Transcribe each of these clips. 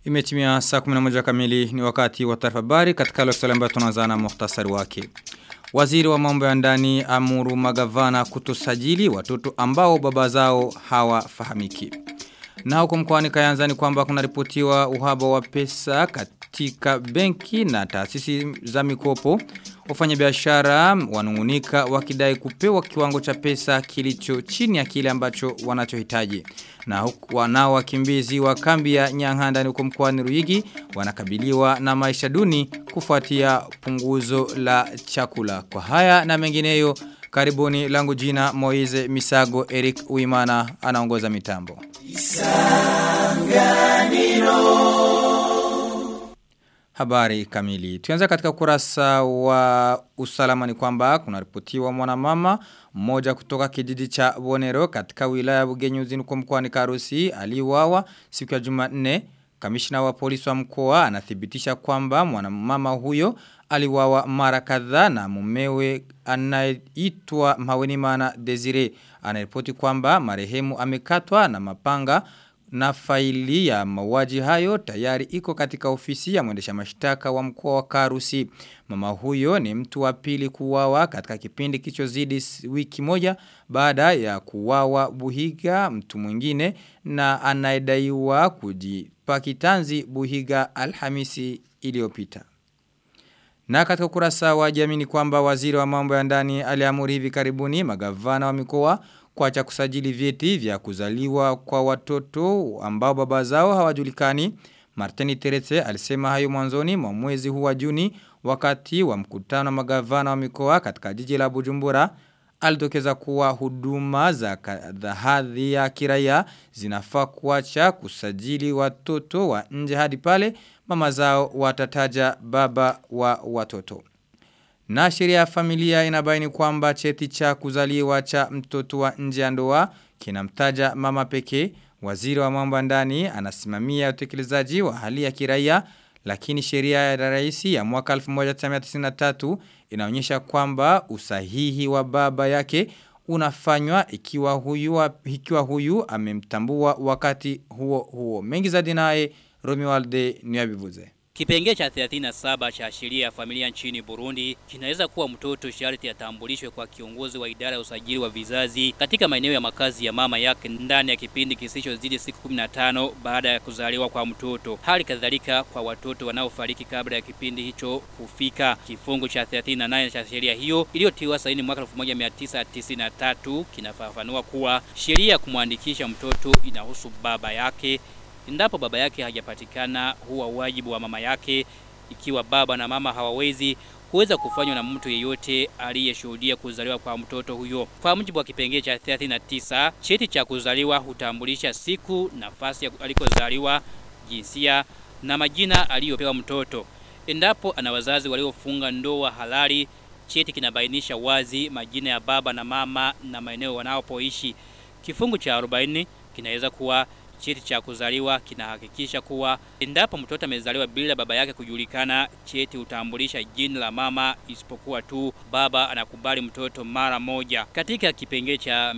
Imetimia saa 11 kamili ni wakati wa taarifa habari katika leo ambayo tunaanza na muhtasari wake. Waziri wa mambo ya ndani amuru magavana kutosajili watoto ambao baba zao hawafahamiki. Na huko mkoani Kayanza ni kwamba kuna ripotiwa uhaba wa pesa katika benki na taasisi za mikopo. Wafanyabiashara wanungunika wakidai kupewa kiwango cha pesa kilicho chini ya kile ambacho wanachohitaji. Na huku wanao wakimbizi wa kambi ya Nyang'anda huko mkoani Ruyigi wanakabiliwa na maisha duni kufuatia punguzo la chakula. Kwa haya na mengineyo karibuni langu jina Moize Misago Eric Uimana anaongoza mitambo. Isanganiro Habari kamili. Tuanza katika kurasa wa usalama ni kwamba kuna ripotiwa mwanamama mmoja kutoka kijiji cha Bonero katika wilaya ya Bugenyuzi kwa mkoani Karusi aliuawa siku ya Jumanne. Kamishna wa polisi wa mkoa anathibitisha kwamba mwanamama huyo aliwawa mara kadhaa na mumewe anaitwa Mawenimana Desire anaripoti kwamba marehemu amekatwa na mapanga na faili ya mauaji hayo tayari iko katika ofisi ya mwendesha mashtaka wa mkoa wa Karusi. Mama huyo ni mtu wa pili kuwawa katika kipindi kichozidi wiki moja baada ya kuwawa Buhiga mtu mwingine na anayedaiwa kujipa kitanzi Buhiga Alhamisi iliyopita. Na katika kurasa wa jamii ni kwamba waziri wa mambo ya ndani aliamuri hivi karibuni magavana wa mikoa kuacha kusajili vyeti vya kuzaliwa kwa watoto ambao baba zao hawajulikani. Martini Teretse alisema hayo mwanzoni mwa mwezi huu wa Juni wakati wa mkutano wa magavana wa mikoa katika jiji la Bujumbura. Alitokeza kuwa huduma za hadhi ya kiraia zinafaa kuacha kusajili watoto wa nje hadi pale mama zao watataja baba wa watoto. Na sheria ya familia inabaini kwamba cheti cha kuzaliwa cha mtoto wa nje ya ndoa kinamtaja mama pekee. Waziri wa mambo ndani anasimamia utekelezaji wa hali ya kiraia lakini sheria ya rais ya mwaka 1993 inaonyesha kwamba usahihi wa baba yake unafanywa ikiwa huyu ikiwa huyu amemtambua wakati huo huo. Mengi zaidi naye Romualde Niyabivuze. Kipengee cha 37 cha sheria ya familia nchini Burundi kinaweza kuwa mtoto sharti atambulishwe kwa kiongozi wa idara ya usajili wa vizazi katika maeneo ya makazi ya mama yake ndani ya kipindi kisichozidi siku 15 baada ya kuzaliwa kwa mtoto. Hali kadhalika kwa watoto wanaofariki kabla ya kipindi hicho kufika. Kifungu cha 38 cha sheria hiyo iliyotiwa saini mwaka 1993 kinafafanua kuwa sheria ya kumwandikisha mtoto inahusu baba yake Endapo baba yake hajapatikana huwa wajibu wa mama yake ikiwa baba na mama hawawezi kuweza kufanywa na mtu yeyote aliyeshuhudia kuzaliwa kwa mtoto huyo. Kwa mujibu wa kipengele cha 39, cheti cha kuzaliwa hutambulisha siku, nafasi alikozaliwa, jinsia na majina aliyopewa mtoto. Endapo ana wazazi waliofunga ndoa halali, cheti kinabainisha wazi majina ya baba na mama na maeneo wanaopoishi. Kifungu cha 40 kinaweza kuwa cheti cha kuzaliwa kinahakikisha kuwa endapo mtoto amezaliwa bila baba yake kujulikana, cheti hutambulisha jina la mama isipokuwa tu baba anakubali mtoto mara moja. Katika kipengele cha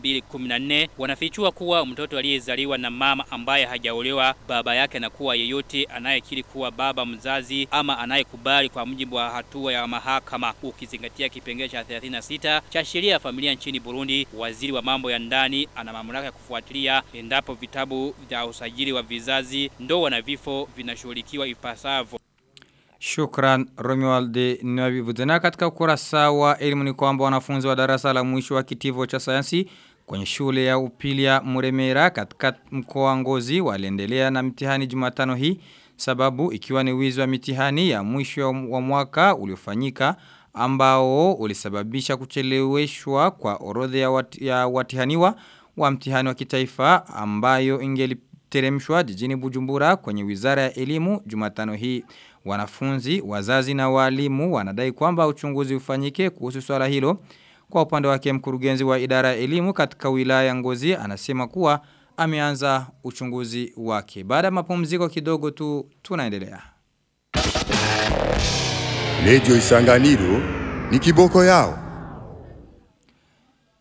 214 wanafichua kuwa mtoto aliyezaliwa na mama ambaye hajaolewa, baba yake anakuwa yeyote anayekiri kuwa baba mzazi ama anayekubali kwa mujibu wa hatua ya mahakama. Ukizingatia kipengele cha 36 cha sheria ya familia nchini Burundi, waziri wa mambo ya ndani ana mamlaka ya kufuatilia endapo vitabu vya usajili wa vizazi, ndoa na vifo vinashughulikiwa ipasavyo. Shukran Romualde Nwabivuze. Na katika ukurasa wa elimu ni kwamba wanafunzi wa darasa la mwisho wa kitivo cha sayansi kwenye shule ya upili ya Muremera katika mkoa wa Ngozi waliendelea na mtihani Jumatano hii sababu ikiwa ni wizi wa mitihani ya mwisho wa mwaka uliofanyika ambao ulisababisha kucheleweshwa kwa orodha ya, wat, ya watihaniwa wa mtihani wa kitaifa ambayo ingeliteremshwa jijini Bujumbura kwenye Wizara ya Elimu Jumatano hii. Wanafunzi, wazazi na walimu wanadai kwamba uchunguzi ufanyike kuhusu swala hilo. Kwa upande wake mkurugenzi wa idara ya elimu katika wilaya ya Ngozi anasema kuwa ameanza uchunguzi wake. Baada ya mapumziko kidogo tu tunaendelea. Radio Isanganiro ni kiboko yao.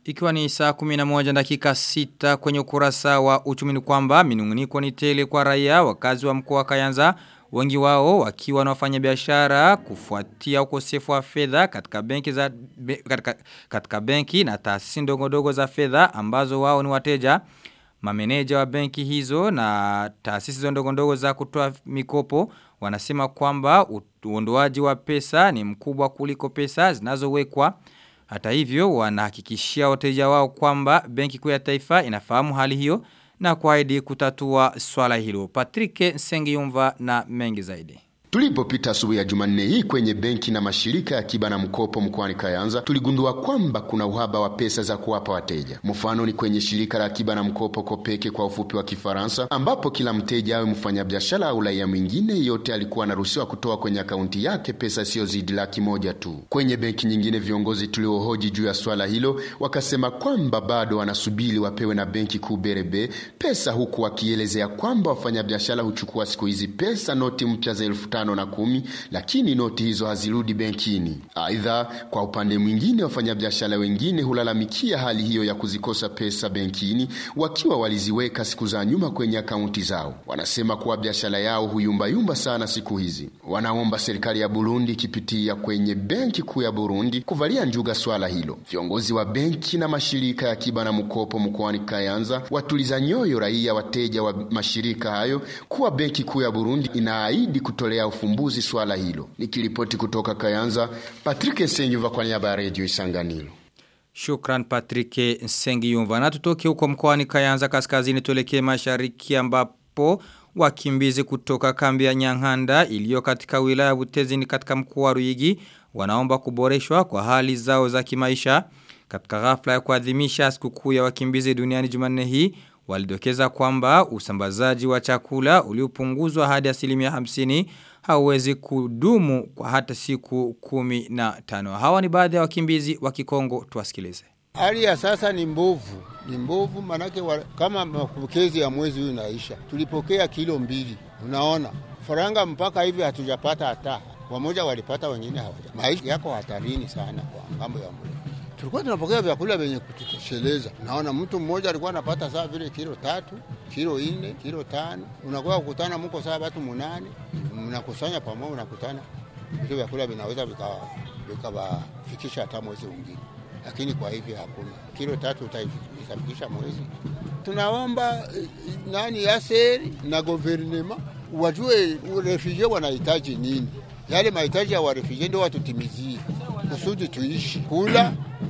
Ikiwa ni saa 11 dakika 6 kwenye ukurasa wa uchumi ni kwamba minunguniko ni tele kwa raia wakazi wa mkoa wa Kayanza wengi wao wakiwa na wafanya biashara kufuatia ukosefu wa fedha katika benki za be, katika, katika benki na taasisi ndogo ndogo za fedha ambazo wao ni wateja mameneja wa benki hizo na taasisi ndogo ndogo za kutoa mikopo wanasema kwamba uondoaji wa pesa ni mkubwa kuliko pesa zinazowekwa hata hivyo wanahakikishia wateja wao kwamba benki kuu ya taifa inafahamu hali hiyo na kuahidi kutatua swala hilo. Patrick Sengiyumva na mengi zaidi. Tulipopita asubuhi ya Jumanne hii kwenye benki na mashirika ya akiba na mkopo mkoani Kayanza, tuligundua kwamba kuna uhaba wa pesa za kuwapa wateja. Mfano ni kwenye shirika la akiba na mkopo Kopeke kwa ufupi wa Kifaransa, ambapo kila mteja awe mfanyabiashara au raia mwingine yote alikuwa anaruhusiwa kutoa kwenye akaunti yake pesa isiyozidi laki moja tu. Kwenye benki nyingine, viongozi tuliohoji juu ya swala hilo wakasema kwamba bado wanasubiri wapewe na benki kuu Berebe pesa, huku wakielezea kwamba wafanyabiashara huchukua siku hizi pesa noti mpya za elfu tano na kumi, lakini noti hizo hazirudi benkini. Aidha, kwa upande mwingine, wafanyabiashara wengine hulalamikia hali hiyo ya kuzikosa pesa benkini wakiwa waliziweka siku za nyuma kwenye akaunti zao. Wanasema kuwa biashara yao huyumbayumba sana siku hizi. Wanaomba serikali ya Burundi ikipitia kwenye benki kuu ya Burundi kuvalia njuga swala hilo. Viongozi wa benki na mashirika ya akiba na mkopo mkoani Kayanza watuliza nyoyo raia wateja wa mashirika hayo kuwa benki kuu ya Burundi inaahidi kutolea ufumbuzi swala hilo. Nikiripoti kutoka Kayanza, Patrick Nsengiva kwa niaba ya Radio Isanganiro. Shukran Patrick Nsengiyumva. Na tutoke huko mkoani Kayanza kaskazini tuelekee mashariki ambapo wakimbizi kutoka kambi ya Nyang'handa iliyo katika wilaya ya Butezi ni katika mkoa wa Ruyigi wanaomba kuboreshwa kwa hali zao za kimaisha. Katika ghafla ya kuadhimisha sikukuu ya wakimbizi duniani Jumanne hii walidokeza kwamba usambazaji wa chakula uliopunguzwa hadi asilimia hamsini hauwezi kudumu kwa hata siku kumi na tano. Hawa ni baadhi ya wakimbizi wa Kikongo tuwasikilize. Hali ya sasa ni mbovu, ni mbovu manake wa, kama mapokezi ya mwezi huu inaisha, tulipokea kilo mbili, unaona faranga mpaka hivi hatujapata hata wamoja walipata, wengine hawaja. Maisha yako hatarini sana kwa ngambo ya mwezi tulikuwa tunapokea vyakula vyenye kututosheleza. Naona mtu mmoja alikuwa anapata saa vile kilo tatu, kilo nne, kilo tano. Unakuwa kukutana mko saa watu munane, mnakusanya pamoja, unakutana vile vyakula vinaweza vikawafikisha hata mwezi mwingine, lakini kwa hivi hakuna. Kilo tatu itafikisha mwezi. Tunaomba nani yaseri na guvernema wajue refugee wanahitaji nini, yale mahitaji ya warefugee ndio watutimizie kusudi tuishi kula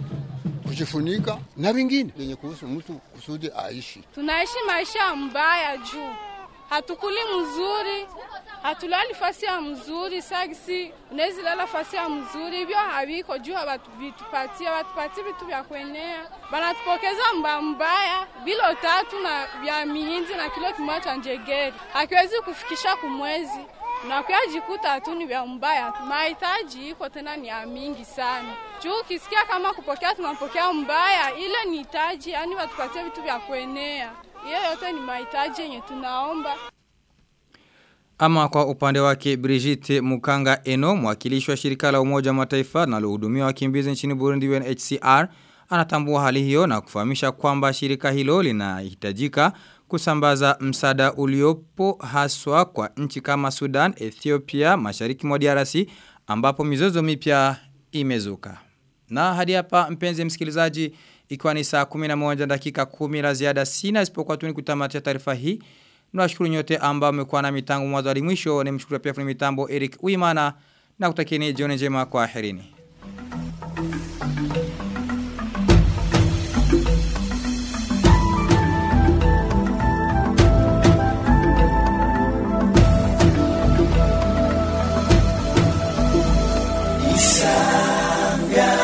kujifunika na vingine vyenye kuhusu mtu kusudi aishi. Tunaishi maisha mbaya juu hatukuli mzuri, hatulali fasi ya mzuri, sagisi unawezi lala fasi ya mzuri, hivyo haviko juu havitupatia watupatie vitu vya kuenea, banatupokeza mba mbaya, bilo tatu na vya mihindi na kilo kimoja cha njegeri hakiwezi kufikisha kumwezi na kuyajikuta tu ni vya mbaya. Mahitaji iko tena ni ya mingi sana. Juu ukisikia kama kupokea tunapokea mbaya, ile ni hitaji, yani watupatie vitu vya kuenea. Hiyo yote ni mahitaji yenye tunaomba. Ama kwa upande wake Brigitte Mukanga Eno, mwakilishi wa shirika la Umoja wa Mataifa linalohudumia wakimbizi nchini Burundi UNHCR, anatambua hali hiyo na kufahamisha kwamba shirika hilo linahitajika kusambaza msada uliopo haswa kwa nchi kama Sudan, Ethiopia, mashariki mwa DRC ambapo mizozo mipya imezuka. Na hadi hapa mpenzi msikilizaji ikiwa ni saa 11 dakika 10 la ziada sina isipokuwa tu ni kutamatisha taarifa hii. Nawashukuru nyote ambao mmekuwa na mitango mwanzo hadi mwisho. Nimshukuru pia fundi mitambo Eric Uimana na kutakieni jioni njema kwa aherini.